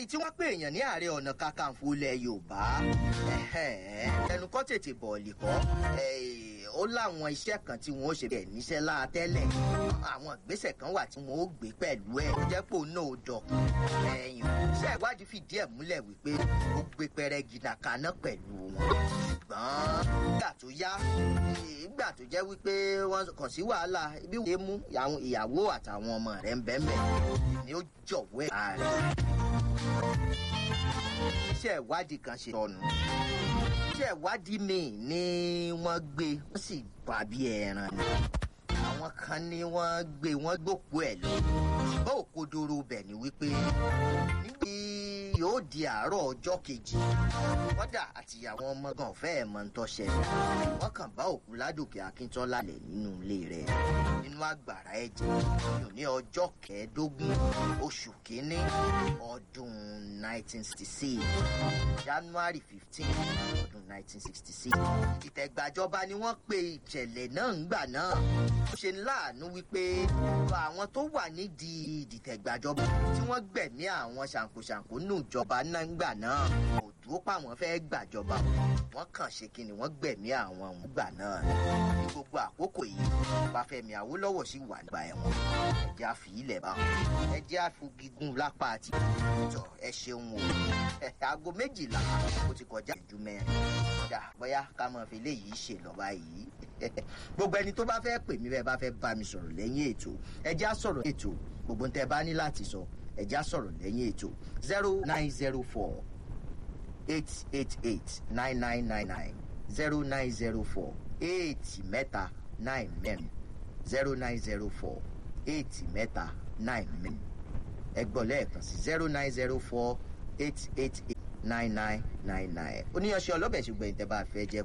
tí wọ́n pè èèyàn ní ààrẹ ọ̀nà kakanfò ilẹ̀ yorùbá ẹnu kọ́ tètè bọ̀ọ̀lì kọ́ ó láwọn iṣẹ́ kan tí wọ́n ó ṣe bẹ̀ níṣẹ́ láàtẹ́lẹ̀ àwọn ìgbésẹ̀ kan wà tí wọ́n ó gbé pẹ̀lú ẹ̀ jẹ́ pò náà ó dọ̀kun ẹ̀yìn iṣẹ́ ìwádìí fìdí ẹ̀ múlẹ̀ wípé ó gbé pẹrẹgì nàkaná pẹ̀lú wọn ṣùgbọ́n nígbà tó yá nígbà tó jẹ́ wípé wọ́n kàn sí wàhálà ibi wọ́n mú ìyàwó àtàwọn ọmọ rẹ̀ ń bẹ́ẹ̀ mẹ́ ni ó jọ̀wọ́ ẹ̀ ààrẹ iṣẹ́ ìwádìí kan ṣe tọ̀nù iṣẹ́ ìwádìí míì ni wọ́n gbé wọ́n sì bà bí ẹran ni àwọn kan ni wọ́n gbé wọ́n gbòkú ẹ̀ lọ ṣùgbọ́n òkodoro bẹ̀ ni wípé níbi yóò di àárọ̀ ọjọ́ kejì kọ́dà àtìyàwó ọmọ gan fẹ́ẹ̀ mọ ń tọ́ṣẹ́ wọ́n kàn bá òkú ládòkè akíntọ́lá lẹ̀ nínú ilé rẹ̀ nínú àgbàrá ẹ̀jẹ̀ yóò ní ọjọ́ kẹẹ̀ẹ́dógún oṣù kínní ọdún 1966 january 15 ọdún 1966 ìtẹ̀gbàjọba ni wọ́n pe ìṣẹ̀lẹ̀ náà ńgbà náà ó ṣe ń láàánú wípé àwọn tó wà nídìí ìdìtẹ̀gbàjọba tí wọ́n gbẹ̀mí àwọn ṣàǹkóṣàǹkó nù ìjọba náà ńgbà náà kò dúró pàwọn fẹ́ gbàjọba wọ́n kàn ṣe kí ni wọ́n gbẹ̀mí àwọn òun gbà náà ní gbogbo àkókò yìí bàfẹ́mi àwòlọ́wọ̀ sì wà nígbà ẹ̀wọ̀n ẹ̀jẹ̀ àfi ilẹ̀ bá wọn ẹ̀jẹ̀ àfogígùn lápá àti ìtọ̀ ẹ ṣeun o aago méjìlá ó ti kọjá ìjú mẹ́rin dà bóyá ká mọ̀ fi léyìí ṣe lọ́ba yìí gbogbo ẹni tó bá fẹ́ pè mí bẹ́ẹ̀ bá fẹ́ bá mi sọ̀rọ̀ lẹ́yìn ètò ẹ̀jẹ̀ á sọ̀rọ̀ ètò gbogbo ń tẹ́ bá ní láti sọ ẹ̀jẹ̀ á sọ̀rọ̀ lẹ́yìn ètò zero nine zero four eight eight eight nine nine nine nine zero nine zero four eight mẹ́ta nine mẹ́rin zero nine zero four eight mẹ́ta nine mẹ́rin ẹgbọ́n lẹ́ẹ̀kan sí zero nine zero four eight eight eight nine nine nine nine oníyanṣẹ́ ọlọ́bẹ̀ ṣùgbọ́n ìtẹ́ bá fẹ́ jẹ́